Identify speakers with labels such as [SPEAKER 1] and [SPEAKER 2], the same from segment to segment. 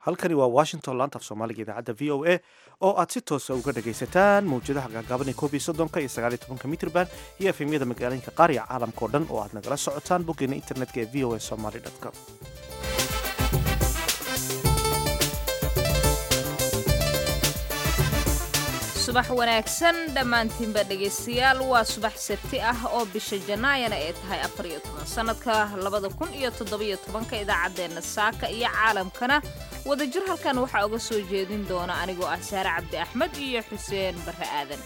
[SPEAKER 1] halkani waa washington laanta af soomaaliga idaacadda v o a oo aad si toosa uga dhagaysataan mawjadaha gaagaaban ee koob iyo soddonka iyo sagaal iyo tobanka mitrban iyo efemyada magaalooyinka qaar iyo caalamka o dhan oo aad nagala socotaan boggeena internetka ee v o a somaly com
[SPEAKER 2] subax wanaagsan dhammaantiinba dhegaystayaal waa subax sabti ah oo bisha janaayana ay tahay afar iyo toban sannadka labada kun iyo toddobiyo tobanka idaacaddeenna saaka iyo caalamkana wadajir halkan waxaa uga soo jeedin doona anigoo ah saare cabdi axmed iyo xuseen barre aadan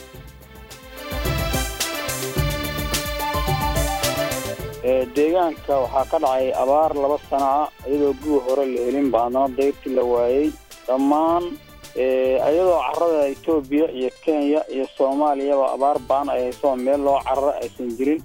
[SPEAKER 3] deegaanka waxaa ka dhacay abaar laba sana ah iyadoo guu hore la helin ba haddana dayrtii la waayey dhammaan iyadoo carada etoobiya iyo kenya iyo soomaaliyaba abaar baan ay hayso meel loo cararo aysan jirin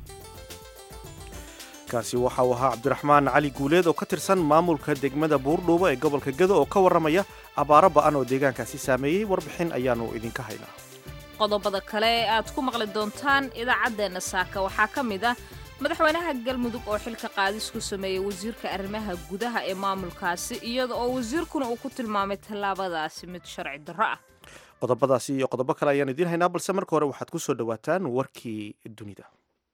[SPEAKER 1] kaasi waxa uu ahaa cabdiraxmaan cali guuleed oo ka tirsan maamulka degmada buurdhuubo ee gobolka gedo oo ka warramaya abaaro ba'an oo deegaankaasi saameeyey warbixin ayaannu idinka haynaa
[SPEAKER 2] qodobada kale ee aad ku maqli doontaan idaacaddeenna saaka waxaa ka mid ah madaxweynaha galmudug oo xilka qaadis ku sameeyey wasiirka arrimaha gudaha ee maamulkaasi iyada oo wasiirkuna uu ku tilmaamay tallaabadaasi mid sharci darro ah
[SPEAKER 1] qodobadaasi iyo qodobo kale ayaan idiin haynaa balse marka hore waxaad ku soo dhowaataan warkii dunida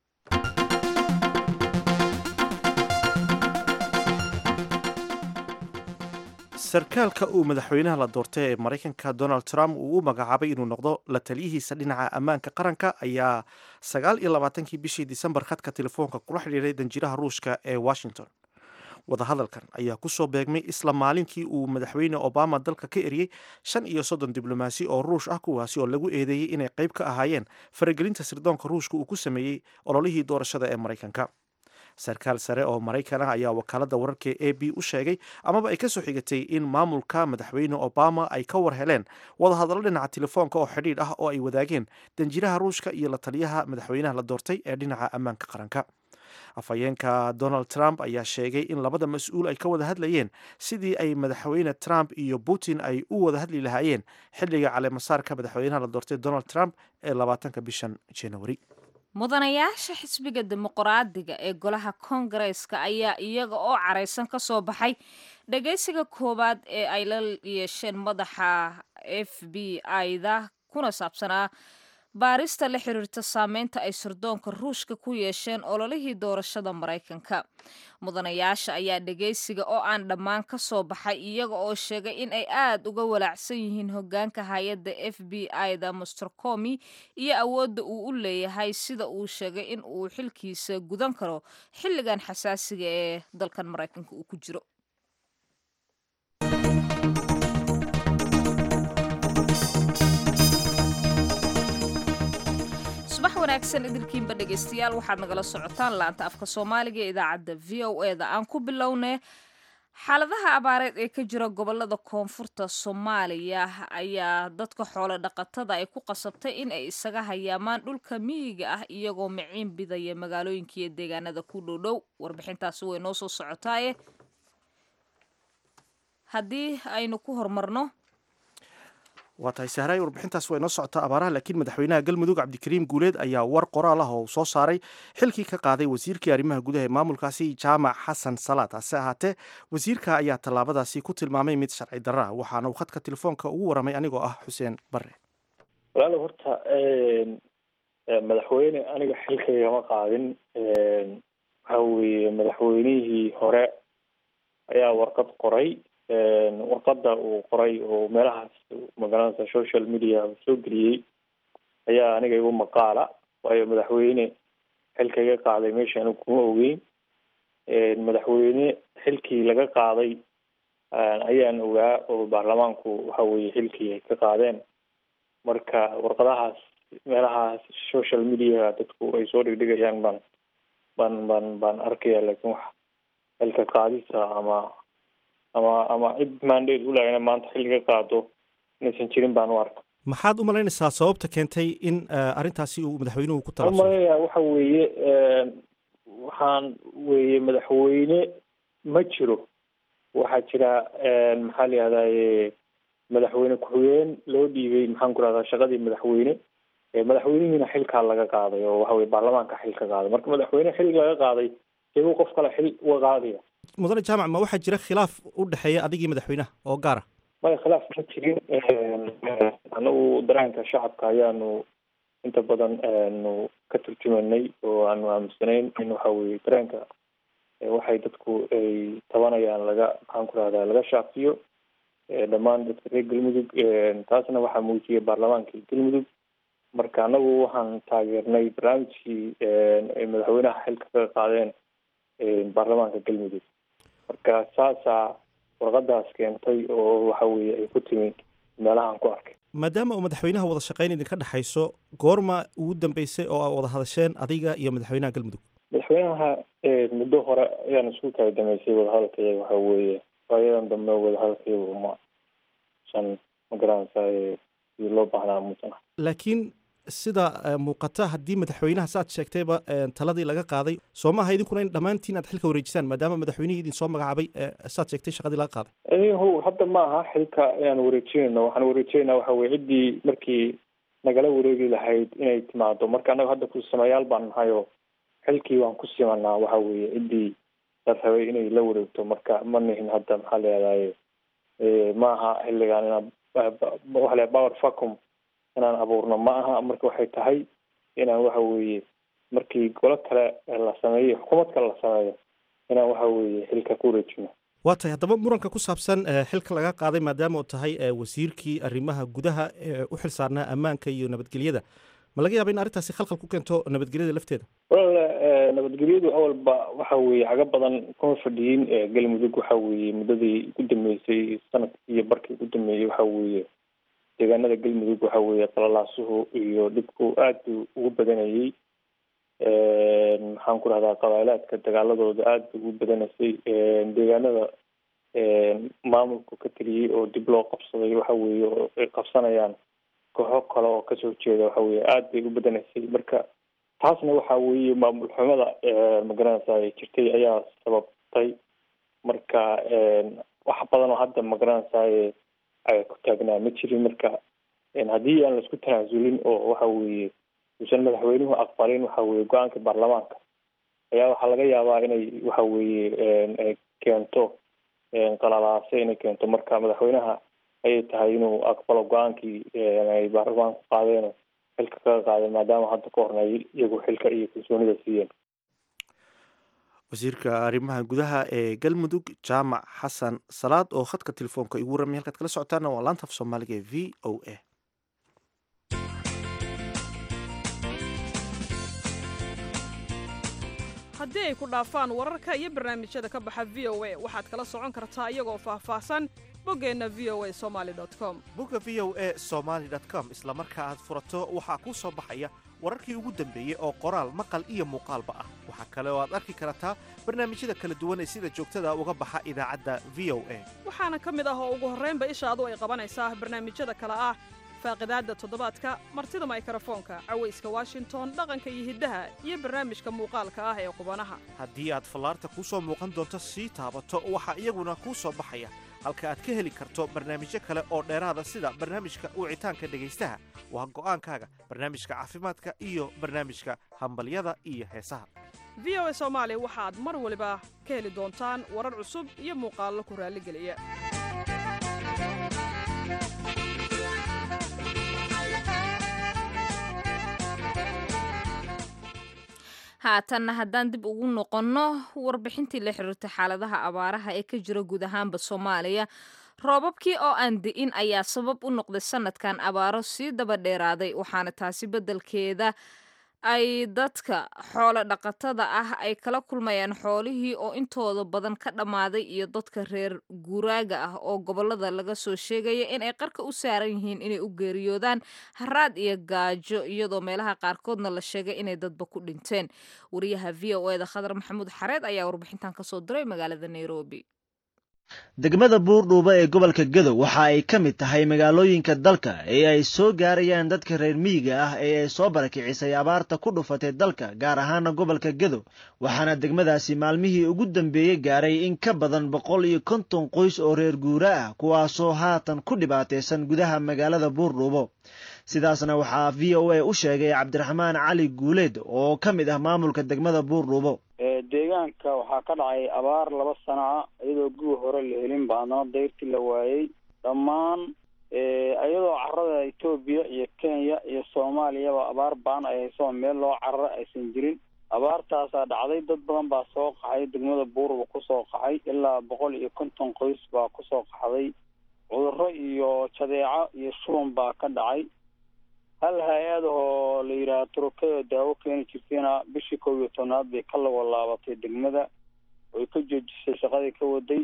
[SPEAKER 1] sarkaalka uu madaxweynaha la doortay ee maraykanka donald trump uu u magacaabay inuu noqdo la taliyihiisa dhinaca ammaanka qaranka ayaa sagaal iyo labaatankii bishii disembar khadka telefoonka kula xidhiiray danjiraha ruushka ee washington wadahadalkan ayaa kusoo beegmay isla maalinkii uu madaxweyne obama dalka ka eriyey shan iyo soddon diblomaasi oo ruush ah kuwaasi oo lagu eedeeyey inay qayb ka ahaayeen faragelinta sirdoonka ruushka uu ku sameeyey ololihii doorashada ee maraykanka sarkaal sare oo maraykan ah ayaa wakaaladda wararka a b u sheegay amaba ay ka soo xigatay in maamulka madaxweyne obama ay ka war heleen wadahadallo dhinaca telefoonka oo xidhiidh ah oo ay wadaageen danjiraha ruushka iyo la taliyaha madaxweynaha la doortay ee dhinaca ammaanka qaranka afhayeenka donald trump ayaa sheegay in labada mas-uul ay ka wada hadlayeen sidii ay madaxweyne trump iyo putin ay u wada hadli lahaayeen xilliga caleemasaarka madaxweynaha la doortay donald trump ee labaatanka bishan januari
[SPEAKER 2] mudanayaasha xisbiga dimuqraadiga ee golaha koongareeska ayaa iyaga oo caraysan ka soo baxay dhagaysiga koowaad ee ay la yeesheen madaxa f b i-da kuna saabsanaa baarista la xiriirta saameynta ay sirdoonka ruushka ku yeesheen ololihii doorashada maraykanka mudanayaasha ayaa dhagaysiga oo aan dhammaan ka soo baxay iyaga oo sheegay in ay aad uga walaacsan yihiin hogaanka hay-adda f b i-da master comi iyo awoodda uu u leeyahay sida uu sheegay in uu xilkiisa gudan karo xilligan xasaasiga ee dalkan maraykanka uu ku jiro subax wanaagsan idilkiinba dhegaystayaal waxaad nagala socotaan laanta afka soomaaliga ee idaacadda v o e da aan ku bilownay xaaladaha abaareed ee ka jira gobolada koonfurta soomaaliya ayaa dadka xoolo dhaqatada ay ku qasabtay in ay isaga hayaamaan dhulka miyiga ah iyagoo miciin bidaya magaalooyinka iyo deegaanada ku dhowdhow warbixintaasi way noo soo socotaaye haddii aynu ku horumarno
[SPEAKER 1] waa tahay sahraay warbixintaas way noo socotaa abaaraha laakiin madaxweynaha galmudug cabdikariim guuleed ayaa war qoraal ah oo soo saaray xilkii ka qaaday wasiirkii arrimaha gudaha ee maamulkaasi jaamac xasan salaad hase ahaatee wasiirka ayaa tallaabadaasi ku tilmaamay mid sharci darra ah waxaana uu khadka telefoonka ugu waramay anigoo ah xuseen bare
[SPEAKER 3] walaal horta madaxweyne aniga xilkaygama qaadin waxa weeye madaxweynihii hore ayaa warqad qoray warqada uu qoray oo meelahaas magaranaysa social media soo geliyey ayaa aniga igu maqaala waayo madaxweyne xilkaga qaaday meesha anigu kuma ogeyn madaxweyne xilkii laga qaaday ayaan ogaa oo baarlamaanku waxa weye xilkii ay ka qaadeen marka warqadahaas meelahaas social media dadku ay soo dhigdhigayaan baan baan baan baan arkaya laakiin wax xilka qaadisa ama ama ama cid mandate u laha ina maanta xilliga qaado inaysan jirin baan u arka
[SPEAKER 1] maxaad u malaynaysaa sababta keentay in arrintaasi uu madaxweynuhu ku
[SPEAKER 3] waxaan umalaynaya waxa weeye waxaan weeye madaxweyne ma jiro waxaa jira maxaa la yihahdaye madaxweyne ku-xigeen loo dhiibay maxaan ku rahdaa shaqadii madaxweyne madaxweynihiina xilkaa laga qaaday oo waxa weye baarlamaanka xil ka qaaday marka madaxweyne xil laga qaaday keebuu qof kale xil uga qaadaya
[SPEAKER 1] mudane jaamac ma waxaa jira khilaaf u dhexeeya adigii madaxweynaha oo gaara
[SPEAKER 3] maya khilaaf ma jirin anagu dareenka shacabka ayaanu inta badan aanu ka turjumanay oo aanu aaminsanayn in waxa weye dareenka waxay dadku ay tabanayaan laga maxaan ku rahdaa laga shaafiyo dhammaan dadka reer galmudug taasna waxaa muujiyay baarlamaankii galmudug marka anagu waxaan taageernay barnaamijkii ay madaxweynaha xilka kaga qaadeen baarlamaanka galmudug marka saasaa warqadaas keentay oo waxa weye ay ku timi meelahaan ku arkay
[SPEAKER 1] maadaama uu madaxweynaha wada shaqayn idinka dhexayso goorma ugu dambeysay oo aa wada hadasheen adiga iyo madaxweynaha galmudug
[SPEAKER 3] madaxweynaha muddo hore ayaan isku kala damaysay wadahadalkayaga waxa weeye waayadan dambe wadahadalkayaga uma san magaranaysa sidii loo baahnaa musan
[SPEAKER 1] laakiin sida muuqata haddii madaxweynaha saaad sheegtayba taladii laga qaaday soo maaha idinkuna in dhammaantiin aad xilka wareejisaan maadaama madaxweynihii idin soo magacaabay saad sheegtay shaqadii laga qaaday
[SPEAKER 3] ho hadda ma aha xilka inaan wareejinayno waxaan wareejinayna waxa weye ciddii markii nagala wareegi lahayd inay timaado marka annaga hadda kusameeyaal baan nahay oo xilkii waan ku simanaa waxa weye ciddii la rabay inay la wareegto marka ma nihin hadda maxaa layahdaye ma aha xilligaan inaan waxa la power vacum inaan abuurno ma aha marka waxay tahay inaan waxa weeye markii golo kale la sameeyo xukuumad kale la sameeyo inaan waxa weeye xilka ku wareejino
[SPEAKER 1] waa tahay haddaba muranka ku saabsan xilka laga qaaday maadaama uu tahay wasiirkii arrimaha gudaha ee u xil saarnaa ammaanka iyo nabadgelyada ma laga yaaba in arrintaasi khalkhal ku keento nabadgelyada lafteeda
[SPEAKER 3] walaal nabadgelyadu awalba waxa weeye caga badan kuma fadhiyin galmudug waxa weeye muddadii ugu dambeysay sanadkii iyo barkii ugu dambeeyey waxa weeye deegaanada galmudug waxa weeye qalalaasuhu iyo dhibku aad buu ugu badanayey maxaan ku rahdaa qabailaadka dagaaladooda aad bay ugu badanaysay deegaanada maamulku ka teliyey oo dib loo qabsaday waxa weeye oo ay qabsanayaan kooxo kale oo kasoo jeeda waxa weye aad bay u badanaysay marka taasna waxa weeye maamul xumada magaranaysa jirtay ayaa sababtay marka wax badan oo hadda magaranaysaye ay ku taagnaa ma jirin marka haddii aan laisku tanaasulin oo waxa weeye uusan madaxweynuhu aqbalin waxa weye go-aanka baarlamaanka ayaa waxaa laga yaabaa inay waxa weeye keento qalalaase inay keento marka madaxweynaha ayay tahay inuu aqbalo go-aankii ay baarlamaanku qaadeen xilka kaga qaadeen maadaama hadda ka horna iyagu xilka iyo kalsoonida siiyeen
[SPEAKER 1] wasiirka arrimaha gudaha ee galmudug jaamac xasan salaad oo khadka telefoonka igu warramay halkaad kala socotaana waa laanta af soomaaliga ee v o a
[SPEAKER 4] haddii ay ku dhaafaan wararka iyo barnaamijyada ka baxa v o a waxaad kala socon kartaa iyagoo faahfaahsan boggeenna v o a somaali com
[SPEAKER 1] bogga v o a somaali com isla marka aad furato waxaa kuu soo baxaya wararkii ugu dambeeyey oo qoraal maqal iyo muuqaalba ah waxaa kale oo aad arki kartaa barnaamijyada kala duwan ee sida joogtada uga baxa idaacadda v o a
[SPEAKER 4] waxaana ka mid ah oo ugu horraynba ishaadu ay qabanaysaa barnaamijyada kale ah faaqidaadda toddobaadka martida maykrofoonka cawayska washington dhaqanka iyo hiddaha iyo barnaamijka muuqaalka ah ee qubanaha
[SPEAKER 1] haddii aad fallaarta kuu soo muuqan doonto sii taabato waxaa iyaguna kuu soo baxaya halka aad ka heli karto barnaamijyo kale oo dheeraada sida barnaamijka wicitaanka dhegaystaha waa go'aankaaga barnaamijka caafimaadka iyo barnaamijka hambalyada iyo heesaha
[SPEAKER 4] v o a soomaali waxaad mar waliba ka heli doontaan warar cusub iyo muuqaallo ku raalligeliya
[SPEAKER 2] haatanna haddaan dib ugu noqonno warbixintii la xiriirtay xaaladaha abaaraha ee ka jira guud ahaanba soomaaliya roobabkii oo aan di'in ayaa sabab u noqday sanadkan abaaro sii daba dheeraaday waxaana taasi beddelkeeda ay dadka xoolo dhaqatada ah ay kala kulmayaan xoolihii oo intooda badan ka dhammaaday iyo dadka reer guuraaga ah oo gobolada laga soo sheegaya in ay qarka u saaran yihiin inay u geeriyoodaan haraad iyo gaajo iyadoo meelaha qaarkoodna la sheegay inay dadba ku dhinteen wariyaha v o eda khadar maxamuud xareed ayaa warbixintan kasoo diray magaalada nairobi
[SPEAKER 5] degmada buurdhuuba ee gobolka gadow waxa ay ka mid tahay magaalooyinka dalka ee ay soo gaarayaan dadka reer miyiga ah ee ay soo barakicisay abaarta ku dhufatay dalka gaar ahaana gobolka gadow waxaana degmadaasi maalmihii ugu dambeeyey gaaray in ka badan boqol iyo konton qoys oo reer guura ah kuwaasoo haatan ku dhibaataysan gudaha magaalada buurdhuubo sidaasna waxaa v o a u sheegay cabdiraxmaan cali guuleed oo ka mid ah maamulka degmada buurdhuubo
[SPEAKER 6] deegaanka waxaa ka dhacay abaar laba sano ah iyadoo guga hore la helin ba haddana dayrtii la waayey dhammaan iyadoo carada etoobiya iyo kenya iyo soomaaliyaba abaar baan ay hayso meel loo cararo aysan jirin abaartaasaa dhacday dad badan baa soo qaxay degmada buurba kusoo qaxay ilaa boqol iyo konton qoys baa kusoo qaxday cudurro iyo jadeeco iyo shuban baa ka dhacay hal hay-ad oo la yidhaaha turukada daawo keeni jirtayna bishii kow iyo tobnaad bay ka lago laabatay degmada oy ka joojisay shaqadii ka waday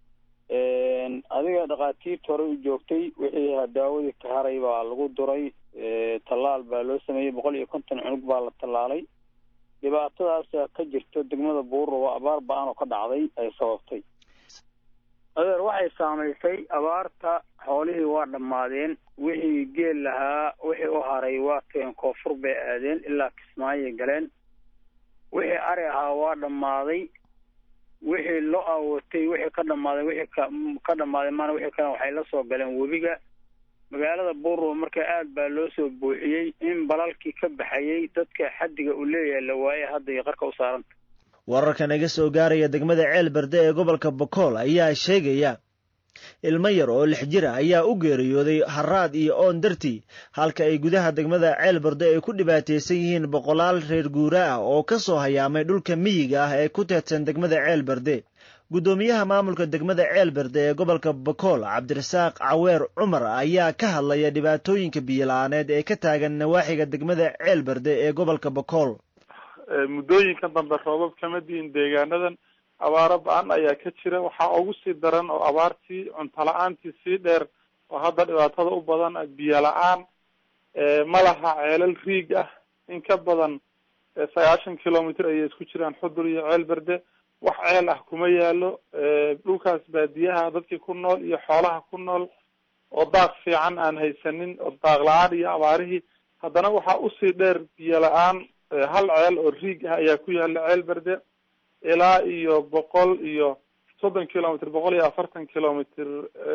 [SPEAKER 6] adiga dhakhaatiirta hore u joogtay wixii daawadii ka haray baa lagu duray tallaal baa loo sameeyey boqol iyo konton cunug baa la tallaalay dhibaatadaas ka jirto degmada buurruba abaar ba-an oo ka dhacday ay sababtay adeer waxay saamaysay abaarta xoolihii waa dhammaadeen wixii geel lahaa wixii u haray waa teen koonfur bay aadeen ilaa kismaayay galeen wixii ari ahaa waa dhammaaday wixii lo awootay wixii ka dhammaaday wixii ka ka dhammaaday maana wixii kale waxay la soo galeen webiga magaalada buurruba marka aad baa loo soo buuxiyey in balalkii ka baxayey dadka xaddiga uu leeyahay la waayey hadda iyo qarka u saaranta
[SPEAKER 5] wararka naga soo gaaraya degmada ceel berde ee gobolka bokool ayaa sheegaya ilmo yar oo lix jir ah ayaa u geeriyooday haraad iyo oon dartii halka ay gudaha degmada ceel berde ay ku dhibaataysan yihiin boqolaal reer guura ah oo ka soo hayaamay dhulka miyiga ah ee ku teedsan degmada ceel berde guddoomiyaha maamulka degmada ceel berde ee gobolka bokool cabdirasaaq caweer cumar ayaa ka hadlaya dhibaatooyinka biyola-aaneed ee ka taagan nawaaxiga degmada ceel berde ee gobolka bokool
[SPEAKER 7] muddooyinka dambe roobab kama diin deegaanadan abaaro ba-an ayaa ka jira waxaa ugu sii daran oo abaartii cunto la-aantii sii dheer oo hadda dhibaatada u badan biyo la-aan malaha ceelal riig ah in ka badan sagaashan kilomitr ayay isku jiraan xudur iyo ceel berde wax ceel ah kuma yaalo dhulkaas baadiyaha dadkii ku nool iyo xoolaha ku nool oo daaq fiican aan haysanin oo daaq la-aan iyo abaarihii haddana waxaa usii dheer biyo la-aan hal ceel oo riig ah ayaa ku yaala ceel berde ilaa iyo boqol iyo soddon kilomitr boqol iyo afartan kilomitr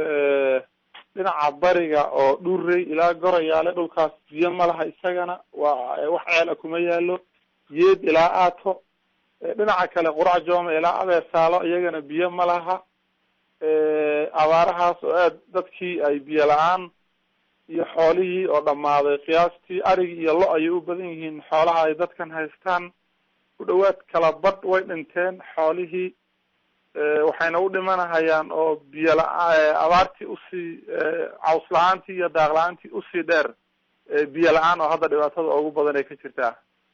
[SPEAKER 7] dhinaca bariga oo dhurey ilaa gorayaale dhulkaas biyo ma laha isagana waa wax ceel ah kuma yaalo yeed ilaa aato dhinaca kale qurac jooma ilaa abeersaalo iyagana biyo ma laha abaarahaas oo aad dadkii ay biyo la-aan iyo xoolihii oo dhammaaday qiyaastii arigi iyo lo ayay u badan yihiin xoolaha ay dadkan haystaan ku dhawaad kala badh way dhinteen xoolihii waxayna u dhimanahayaan oo biyo la- abaartii usii caws la-aantii iyo daaq la-aantii usii dheer biyo la-aan oo hadda dhibaatada ugu badan ay ka jirtaa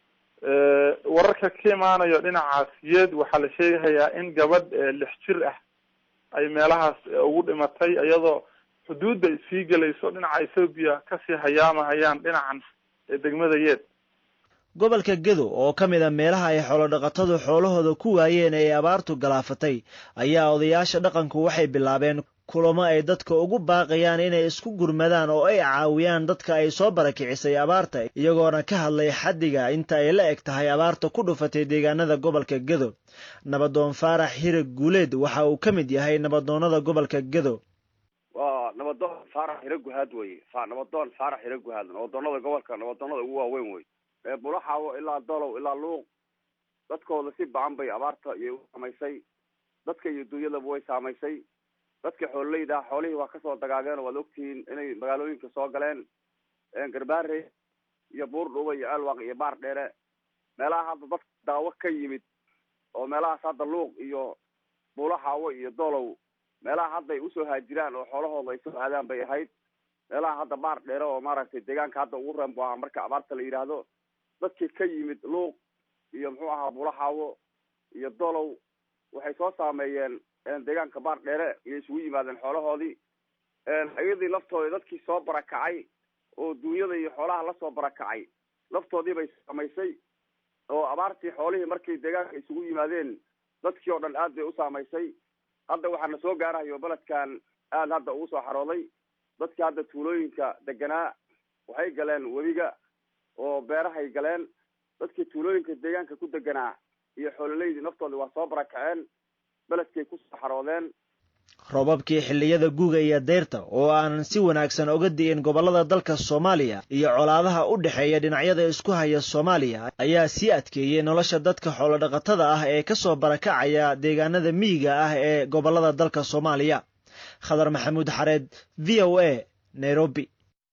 [SPEAKER 7] wararka ka imaanayo dhinacaas yeed waxaa la sheegahayaa in gabadh lix jir ah ay meelahaas ugu dhimatay iyadoo xuduudda sii gelayso dhinaca ethoobiya kasii hayaamahayaan dhinacan degmada yeed
[SPEAKER 5] gobolka gedo oo ka mid a meelaha ay xoolodhaqatadu xoolahooda ku waayeen ee abaartu galaafatay ayaa odayaasha dhaqanku waxay bilaabeen kulamo ay dadka ugu baaqayaan inay isku gurmadaan oo ay caawiyaan dadka ay soo barakicisay abaarta iyagoona ka hadlay xaddiga inta ay la eg tahay abaarta ku dhufatay deegaanada gobolka gedo nabadoon faarax hirag guuleed waxa uu ka mid yahay nabadoonnada gobolka gedo
[SPEAKER 8] waa nabadoon faarax hira guhaad weye fa nabadoon faarax hira guhaad nabadoonada gobolka nabadoonada ugu waaweyn wey bulaxaawo ilaa dolow ilaa luuq dadkooda si bacan bay abaarta iyay u saamaysay dadka iyo dunyadaba way saamaysay dadka xoololeyda ah xoolihii waa kasoo dagaageen oo waad ogtihiin inay magaalooyinka soo galeen garbaare iyo buurdhuba iyo ceelwaaq iyo baar dheere meelaha hadda dad daawo ka yimid oo meelahaas hadda luuq iyo bulaxaawo iyo dolow meelaha hadda ay usoo haajiraan oo xoolahooda ay soo aadaan bay ahayd meelaha hadda baar dheere oo maaragtay deegaanka hadda ugu reem bu ahaa marka abaarta la yidhaahdo dadkii ka yimid luuq iyo muxuu ahaa bulaxaawo iyo dolow waxay soo saameeyeen deegaanka baar dheere iyo isugu yimaadeen xoolahoodii iyadii laftooda dadkii soo barakacay oo duunyada iyo xoolaha lasoo barakacay laftoodii bay saamaysay oo abaartii xoolihii markay deegaanka isugu yimaadeen dadkii oo dhan aad bay u saamaysay hadda waxaana soo gaarahayo beledkan aad hadda ugu soo xarooday dadkii hadda tuulooyinka deganaa waxay galeen webiga oo beerahay galeen dadkii tuulooyinka deegaanka ku deganaa iyo xoololeydii naftoodii waa soo barakaceen beledkay kusoo xaroodeen
[SPEAKER 5] roobabkii xilliyada guuga iyo deyrta oo aanan si wanaagsan oga di'in gobollada dalka soomaaliya iyo colaadaha u dhexeeya dhinacyada isku haya soomaaliya ayaa sii adkeeyey nolosha dadka xoolodhaqatada ah ee ka soo barakacaya deegaanada miyiga ah ee gobollada dalka soomaaliya khadar maxamuud xareed v o a nairobi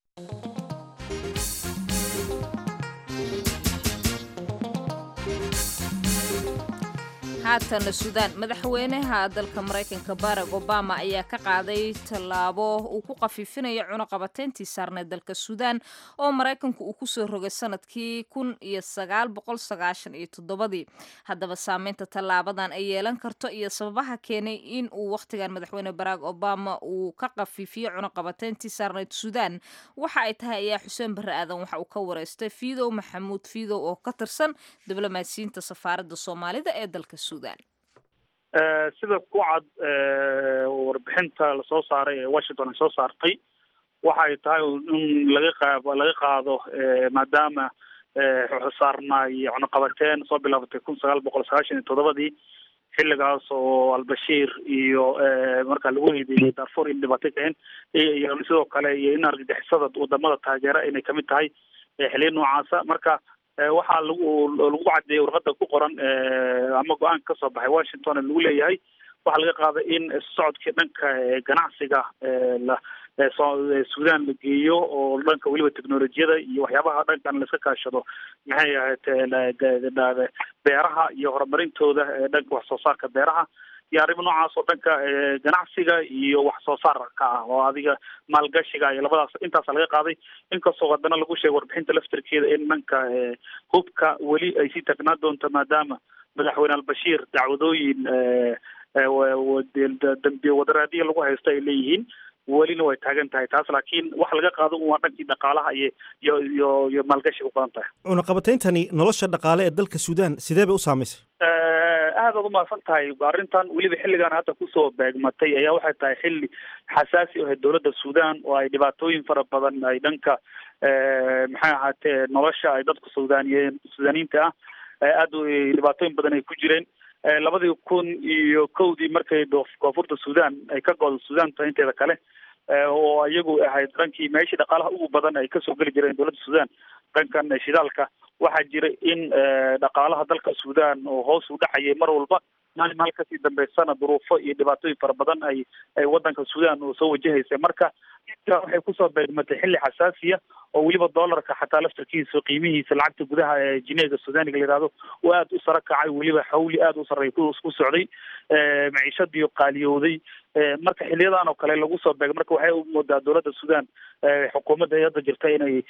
[SPEAKER 2] haatana suudaan madaxweynaha dalka maraykanka barack obama ayaa ka qaaday tallaabo uu ku qafiifinayo cunuqabateyntii saarneed dalka suudaan oo maraykanku uu kusoo rogay sanadkii kun iyo sagaal boqol sagaashan iyo toddobadii haddaba saameynta tallaabadan ay yeelan karto iyo sababaha keenay in uu wakhtigan madaxweyne barack obama uu ka qafiifiyo cunuqabateyntii saarneed suudaan waxa ay tahay ayaa xuseen barre aadan waxa uu ka wareystay fiidow maxamuud fiidow oo ka tirsan diblomaasiyiinta safaaradda soomaalida ee dalka
[SPEAKER 9] sida ku cad warbixinta lasoo saaray ee washington ay soo saartay waxa ay tahay in laga qaab laga qaado maadaama saarnaay cunuqabateen soo bilaabatay kun sagaal boqol sagaashan iyo toddobadii xilligaas oo albashiir iyo markaa lagu eedeeyey darfur in dhibaato keen iyo sidoo kale iyo in argagixisada wadamada taageera inay kamid tahay xiliya noocaasa marka waxaa lagu lagu cadeeyey warqada ku qoran ama go-aanka kasoo baxay washington ee lagu leeyahay waxaa laga qaaday in socodkii dhanka ganacsiga la suudaan la geeyo oo dhanka weliba technolojiyada iyo waxyaabaha dhankan laiska kaashado maxay ahayd beeraha iyo horumarintooda dhanka wax soo saarka beeraha iyo arrimo noocaas oo dhanka ganacsiga iyo wax soo saarka ah oo adiga maalgashiga iyo labadaas intaasa laga qaaday inkastoo haddana lagu sheegay warbixinta laftarkeeda in dhanka hubka weli ay sii tagnaa doonto maadaama madaxweyne albashiir dacwadooyin dambiye wadaraadiya lagu haysto ay leeyihiin welina way taagan tahay taas laakiin wax laga qaado waa dhankii dhaqaalaha iyo iyo iyo iyo maalgashiga u badan tahay
[SPEAKER 1] cunaqabatayntani nolosha dhaqaale ee dalka suudaan sidee bay u saamaysay
[SPEAKER 9] aad aad umahadsan tahay arrintan weliba xilligan hadda kusoo beegmatay ayaa waxay tahay xilli xasaasi ahayd dowladda suudaan oo ay dhibaatooyin fara badan ay dhanka maxay ahaatee nolosha ay dadka suudaaniye suudaaniyiinta ah aad dhibaatooyin badan ay ku jireen labadii kun iyo kowdii markay koonfurta suudaan ay ka go'do suudaanta inteeda kale oo iyagu ahayd dhankii meeshii dhaqaalaha ugu badan ay kasoo geli jireen dowladda suudaan dhankan shidaalka waxaa jira in dhaqaalaha dalka suudaan oo hoos u dhacayay mar walba maalin maal kasii dambeysana duruufo iyo dhibaatooyin fara badan ay ay wadanka suudaan oo soo wajahaysay marka waxay kusoo beegmatay xilli xasaasiya oo weliba doolarka xataa laftarkiisa qiimihiisa lacagta gudaha ee jineega suudaaniga la yihahdo oo aada u sara kacay weliba xawli aada u sarreey ku socday maciishadii qaaliyowday marka xiliyadan oo kale lagu soo beegay marka waxay u moodaa dowladda suudaan xukuumadda hadda jirta inay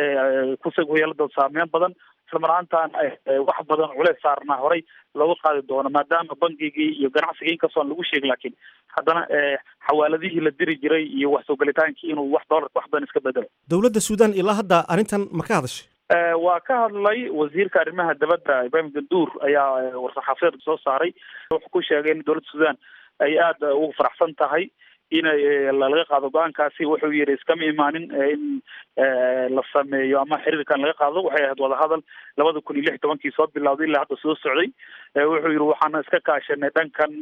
[SPEAKER 9] ku yeelado saameyn badan islamaraantan wax badan culeys saarnaa horay looga qaadi doono maadaama bangigii iyo ganacsigii inkastoon lagu sheegin laakiin haddana xawaaladihii la diri jiray iyo wax soo gelitaankii inuu wax doolarka wax badan iska bedelo
[SPEAKER 1] dowladda suudaan ilaa hadda arrintan ma ka hadashay
[SPEAKER 9] waa ka hadlay wasiirka arrimaha dabadda ibrahim ganduur ayaa war-saxaafadeed soo saaray wuxuu ku sheegay in dowladda suudaan ay aada ugu faraxsan tahay inay laga qaado go-aankaasi wuxuu yihi iskama imaanin in la sameeyo ama xiriirkan laga qaado waxay ahayd wadahadal labada kun iyo lix tobankii soo bilawday ilaa hadda soo socday wuxuu yihi waxaana iska kaashanay dhankan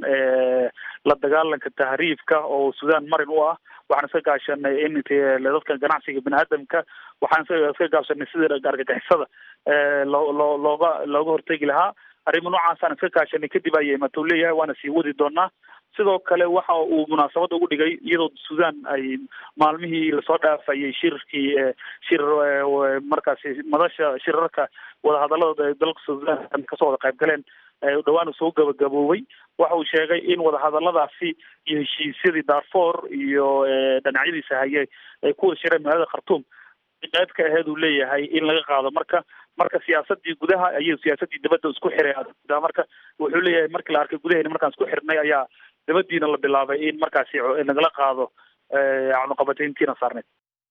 [SPEAKER 9] la dagaalanka tahriifka oo suudaan marin u ah waxaan iska kaashanay in dadka ganacsiga bini aadamka waxaan iska kaashanay sida argagixisada loo loo looga looga hortegi lahaa arrimo noocaasaan iska kaashanay kadib ayay imatou leeyahay waana sii wadi doonaa sidoo kale waxa uu munaasabada ugu dhigay iyadoo suudaan ay maalmihii lasoo dhaafayay shirkii shir markaasi madasha shirarka wadahadalada dalka suudaan kasoo wada qayb galeen dhawaan soo gabagaboobay waxa uu sheegay in wadahadaladaasi iyo heshiisyadii darfor iyo dhinacyadiisa haye ay ku wada shireen magaalada khartuum qayb ka aheed uu leeyahay in laga qaado marka marka siyaasadii gudaha ayay siyaasadii dabadda isku xiray marka wuxuu leeyahay markii la arkay gudaheena markaan isku xirnay ayaa dabadiina la bilaabay in markaasi nagala qaado cunuqabatayntiina saarneyd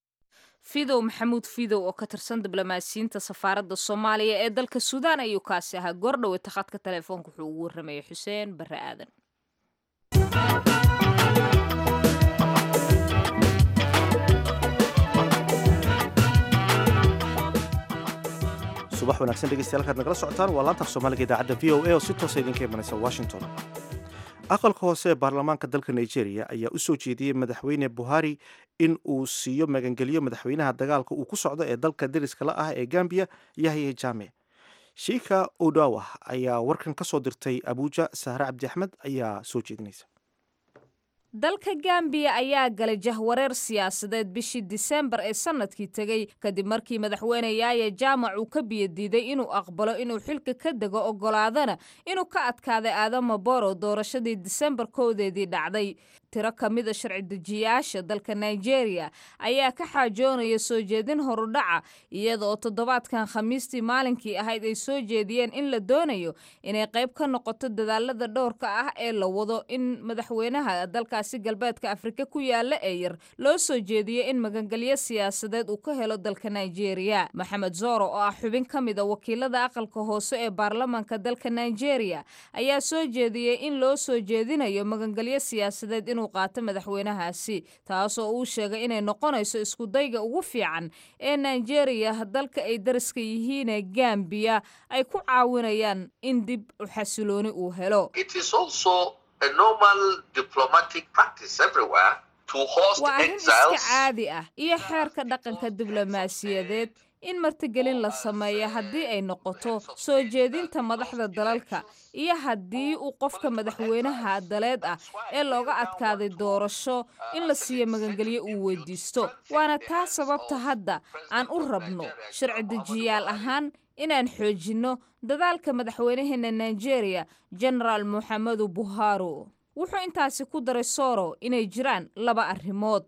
[SPEAKER 2] fidow maxamuud fidow oo ka tirsan diblomaasiyiinta safaaradda soomaaliya ee dalka suudaan ayuu kaasi ahaa goordhowe takhadka telefoonka wuxuu ugu warramayay xuseen barre aadan
[SPEAKER 1] subax wanaagsan dhegeystayaal halkaad nagala socotaan waa laanta af soomaaliga idaacadda v o a oo si toosa idinka imanaysa washington aqalka hoose ee baarlamaanka dalka nigeria ayaa u soo jeediyey madaxweyne buhari in uu siiyo magangelyo madaxweynaha dagaalka uu ku socdo ee dalka deriska la ah ee gambiya yahya jaame shiika odawa ayaa warkan ka soo dirtay abuuja sahre cabdi axmed ayaa soo jeedinaysa
[SPEAKER 2] dalka gambiya ayaa galay jahwareer siyaasadeed bishii disembar ee sanadkii tegey kadib markii madaxweyne yaaya jaamac uu ka biyadiiday inuu aqbalo inuu xilka ka dego ogolaadana inuu ka adkaaday aadama boro doorashadii disembar kowdeedii dhacday tiro ka mida sharci dejiyaasha dalka nigeria ayaa ka xaajoonaya soo jeedin horudhaca iyadaoo toddobaadkan khamiistii maalinkii ahayd ay soo jeediyeen in la doonayo inay qayb ka noqoto dadaalada dhowrka ah ee la wado in madaxweynaha dalkaasi galbeedka afrika ku yaala ee yar loo soo jeediyo in magangelyo siyaasadeed uu ka helo dalka nigeria maxamed zoro oo ah xubin ka mida wakiilada aqalka hoose ee baarlamaanka dalka nigeria ayaa soo jeediyey in loo soo jeedinayo magangelyo siyaasadeed inuu qaato madaxweynahaasi taasoo uu sheegay inay noqonayso iskudayga ugu fiican ee nigeria dalka ay dariska yihiinee gambiya ay ku caawinayaan in dib u xasilooni uu helo waa arrin iska caadi ah iyo xeerka dhaqanka diblomaasiyadeed in martigelin la sameeyo haddii ay noqoto soo jeedinta madaxda dalalka iyo haddii uu qofka madaxweynaha daleed ah ee looga adkaaday doorasho in la siiyo magangelyo uu weydiisto waana taa sababta hadda aan u rabno sharci dejiyaal ahaan inaan xoojinno dadaalka madaxweynaheena nigeria genaraal moxamedu buharo wuxuu intaasi ku daray soro inay jiraan laba arrimood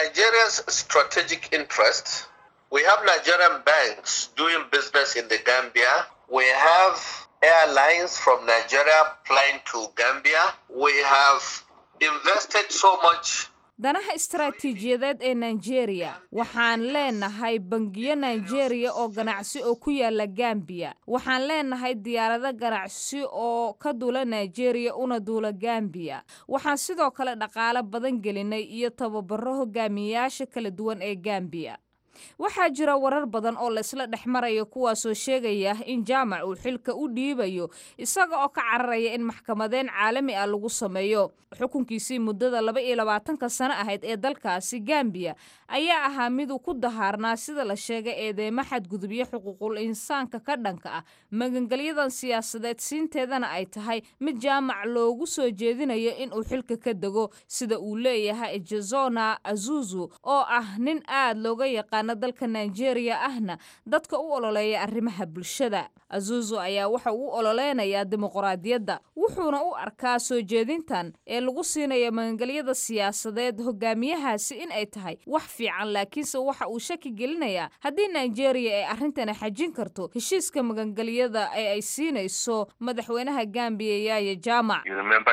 [SPEAKER 10] We have Nigerian banks doing business in the Gambia. We have airlines from Nigeria flying to Gambia. We have invested so much
[SPEAKER 2] danaha istaraatiijiyadeed ee nigeria waxaan leenahay bangiyo nigeria oo ganacsi oo ku yaala gambiya waxaan leenahay diyaarado ganacsi oo ka duula nigeria una duula gambiya waxaan sidoo kale dhaqaalo badan gelinay iyo tababaro hogaamiyayaasha kala duwan ee gambiya waxaa jira warar badan oo laysla dhex marayo kuwaasoo sheegaya in jaamac uu xilka u dhiibayo isaga oo ka cararaya in maxkamadeen caalami ah lagu sameeyo xukunkiisii muddada laba iyo labaatanka sano ahayd ee dalkaasi gambiya ayaa ahaa miduu ku dahaarnaa sida la sheegay eedeymo xadgudubyo xuquuqul insaanka ka dhanka ah magangelyadan siyaasadeed siinteedana ay tahay mid jaamac loogu soo jeedinayo inuu xilka ka dego sida uu leeyahay jezona azuzu oo ah nin aad looga yaqaano dalka nigeria ahna dadka u ololeeya arrimaha bulshada azuzu ayaa waxa uu u ololeynayaa dimuqraadiyadda wuxuuna u arkaa soo jeedintan ee lagu siinayo magangelyada siyaasadeed hogaamiyahaasi in ay tahay wax fiican laakiinse waxa uu shaki gelinayaa haddii nigeria ay arrintani xajin karto heshiiska magangelyada ee ay siinayso madaxweynaha gambiya yaaya jaamac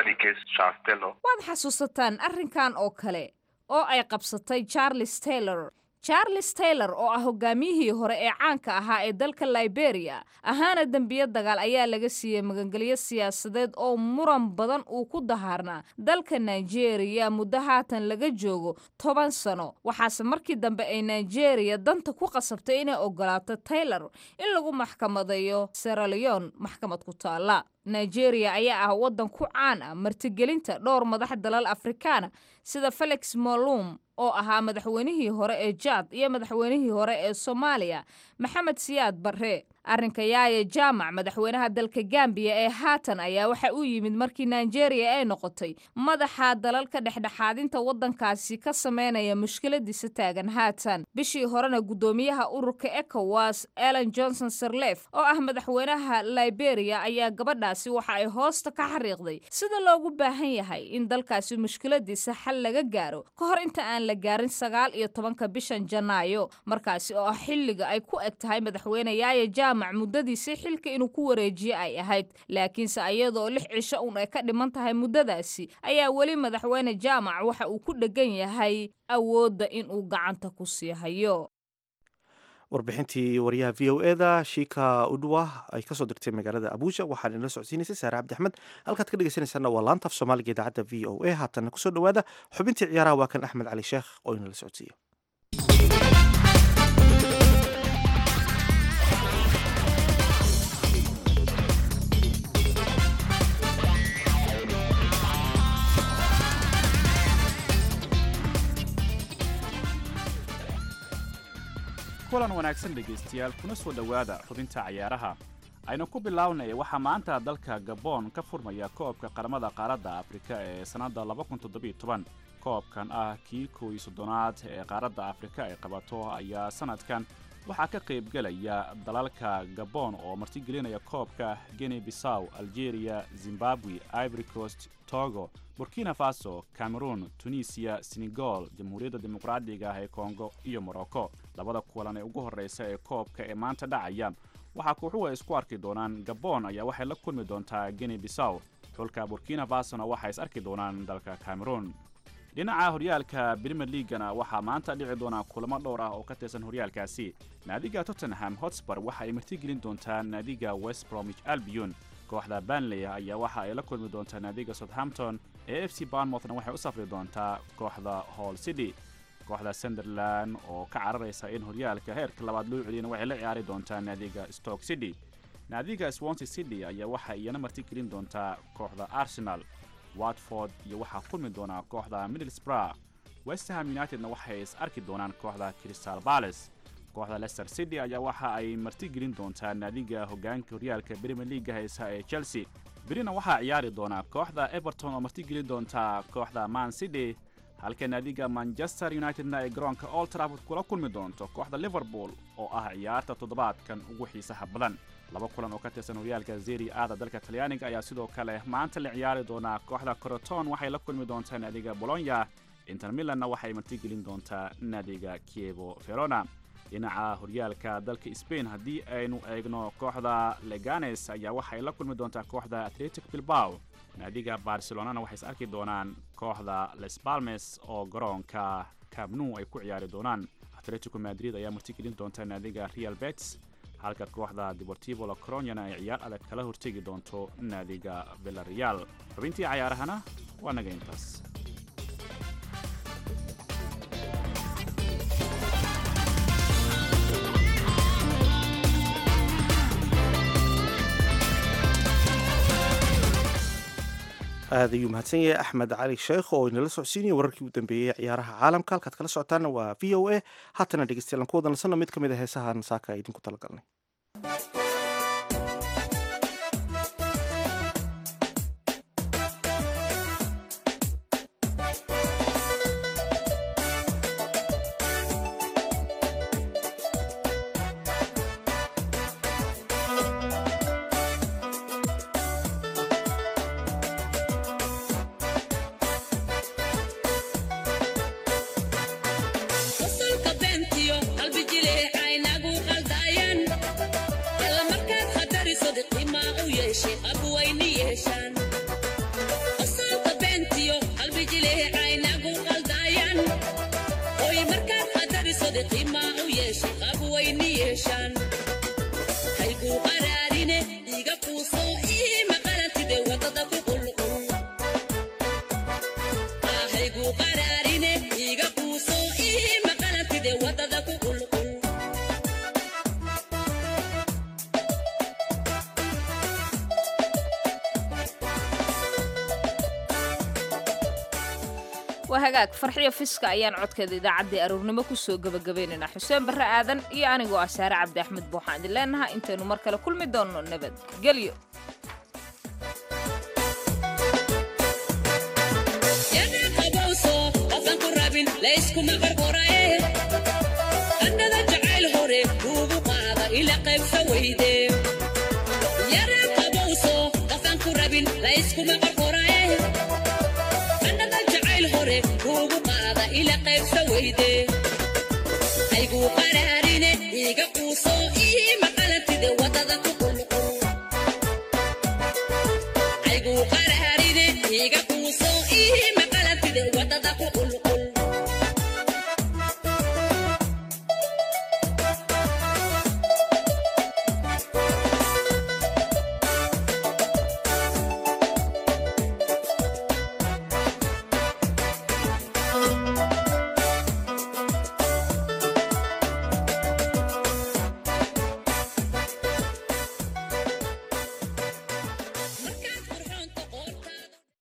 [SPEAKER 2] waad xasuusataan arrinkan oo kale oo ay qabsatay charles taylor charles taylor oo ah hogaamiyihii hore ee caanka ahaa ee dalka liberia ahaana dembiyo dagaal ayaa laga siiyey magangelyo siyaasadeed oo muran badan uu ku dahaarnaa dalka nigeria muddo haatan laga joogo toban sano waxaase markii dambe ay nigeria danta ku qasabtay inay ogolaato taylor in lagu maxkamadeeyo seraleon maxkamad ku taala nigeria ayaa ah waddan ku caan ah martigelinta dhowr madax dalal afrikaana sida felix molum oo ahaa madaxweynihii hore ee jaad iyo madaxweynihii hore ee soomaaliya maxamed siyaad barre arrinka yaaya jaamac madaxweynaha dalka gambiya ee haatan ayaa waxa uu yimid markii nigeria ay noqotay madaxa dalalka dhexdhexaadinta waddankaasi ka sameynaya mushkiladiisa taagan haatan bishii horena guddoomiyaha ururka ecowas ellen johnson sirlef oo ah madaxweynaha liberia ayaa gabadhaasi waxa ay hoosta ka xariiqday sida loogu baahan yahay in dalkaasi mushkiladiisa xal laga gaaro ka hor inta aan la gaarin sagaal iyo tobanka bishan janaayo markaasi oo ah xilliga ay ku eg tahay madaxweyne yaaya jaamac muddadiisii xilka inuu ku wareejiye ay ahayd laakiinse ayadoo lix cisho uun ay ka dhiman tahay muddadaasi ayaa weli madaxweyne jaamac waxa uu ku dhegan yahay awoodda inuu gacanta ku sii hayo
[SPEAKER 1] warbixintii wariyaha v o eda shiika udwa ay kasoo dirtay magaalada abuuja waxaan inala socodsiinaysay saare cabdi axmed halkaad ka dhegeysanaysaana waa laanta af soomaaliga idaacadda v o a haatanna kusoo dhowaada xubintii ciyaaraha waa kan axmed cali sheekh oo inala socodsiiyo
[SPEAKER 11] kulan wanaagsan dhegaystayaal kuna soo dhowaada xubinta cayaaraha aynu ku bilownay waxaa maanta dalka gabon ka furmaya koobka qaramada qaaradda afrika ee sannadda koobkan ah kii kow iyo soddonaad ee qaaradda afrika ay qabato ayaa sannadkan waxaa ka qaybgelaya dalalka gabon oo martigelinaya koobka guinea bissaw algeria zimbabwe ivory coast togo burkina faso cameroon tunisiya senegal jamhuuriyadda dimuqraadiga ah ee kongo iyo morocco labada kulan ee ugu horreysa ee koobka ee maanta dhacaya waxaa kooxuhu ay isku arki doonaan gabon ayaa waxay la kulmi doontaa guinea bissaw xulka burkina fasona waxay is arki doonaan dalka cameroon dhinaca horyaalka brimer leagana waxaa maanta dhici doonaa kulamo dhowr ah oo ka tirsan horyaalkaasi naadiga tottenham hotspur waxa ay martigelin doontaa naadiga west bromwich albion kooxda banley ayaa waxa ay la kulmi doontaa naadiga southampton ee f c barnmouthna waxay u safri doontaa kooxda hall city kooxda sunderland oo ka cararaysa in horyaalka heerka labaad loo celiyana waxay la ciyaari doontaa naadiga stoke city naadiga swansea city ayaa waxa iyana martigelin doontaa kooxda arsenal watford iyo waxaa kulmi doonaa kooxda middlesbrough westham unitedna waxay is arki doonaan kooxda crystal palace kooxda leicester city ayaa waxa ay martigelin doontaa naadiga hogaanka horyaalka premier leaga haysa ee chelsea berina waxaa ciyaari doonaa kooxda everton oo martigelin doontaa kooxda man city halka naadiga manchester unitedna ay garoonka old trafford kula kulmi doonto kooxda liverpool oo ah ciyaarta toddobaadkan ugu xiisaha badan laba kulan oo ka tirsan horyaalka zeri aada dalka talyaaniga ayaa sidoo kale maanta la ciyaari doonaa kooxda coroton waxay la kulmi doontaa naadiga bolonya inter milanna waxay martigelin doontaa naadiga kievo verona dhinaca horyaalka dalka spain haddii aynu eegno kooxda leganes ayaa waxay la kulmi doontaa kooxda atletic bilbao naadiga barcelonana waxay is arki doonaan kooxda les balmes oo garoonka cabnu ay ku ciyaari doonaan atletico madrid ayaa martigelin doonta naadiga real bets halka kooxda deportivo la coronyana ay ciyaar adag kala hortegi doonto naadiga villareal xubintii cayaarahana waa naga intaas
[SPEAKER 1] aad ayuu mahadsan yahay axmed cali sheekh oo inala socodsiinaya wararkii u dambeeyey ciyaaraha caalamka halkaad kala socotaana waa v o a haatana dhegeystayaal aan ku wada nasanno mid ka mid a heesahan saaka idinku talagalnay
[SPEAKER 2] waa hagaag farxiyo fiska ayaan codkeeda idaacaddii aroornimo kusoo gebagabaynaynaa xuseen barre aadan iyo anigoo ah saare cabdi axmed buuxaan idin leenaha intaynu mar kale kulmi doonno nabadgelyo
[SPEAKER 12] annada jacayl hore kuugu qaada ila qaybsa weyde yara qabowso qafan ku rabin layskuma qarqoraye annada jacayl hore kuugu qaada ila qaybsa weyde ayguu qaraarine iiga quuso ii maqalantide wadada ku qulqul ayguu qaraarine iiga quuso ii maqalantide wadada ku qul